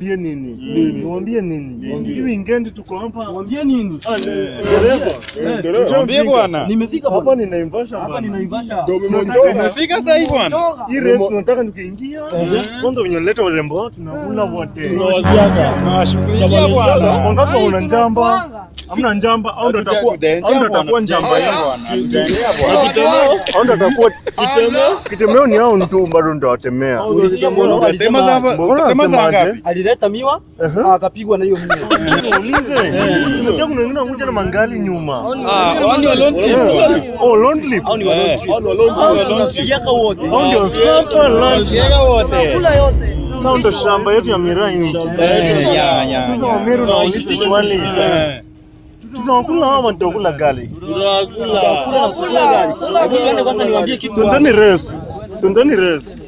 niwaambie nini? Niwaambie nini? Hii weekend tuko hapa. Mwambie nini? Ah, ni- dereva. Mwambie bwana. Nimefika Hapa bwana. ni Naivasha Hapa bwana. ni Naivasha. Umefika sasa hivi bwana. Hii race tunataka tukiingia. Kwanza wenye leta warembo wao tunakula wote. Tunawashughulikia bwana. Wangapi una njamba? Hamna njamba au ndo atakuwa au ndo atakuwa njamba yao. Au ndo atakuwa kitemeo. Kitemeo ni hao tu bado ndo watemea. Ulisikia mbona Tema alisema za Mbona tema za unasemaje? ngapi? alileta miwa Aha. akapigwa na hiyo miwa. Ulize. Unajua kuna wengine wanakuja na mangali nyuma. Ah, wani alone trip. Oh, long clip. Au ni Eh. walonzi. Yaka wote. Hao ndio sapa lunch. Wasiega wote. Hao ndo shamba yetu ya miraa hii. Eh, ya, ya, Sasa ya. Wameru na ulizi swali. Eh. Tunakula ama tutakula gali? Kula kula gari. Hebu tuende kwanza niwaambie kitu. Tundeni race. Tundeni race.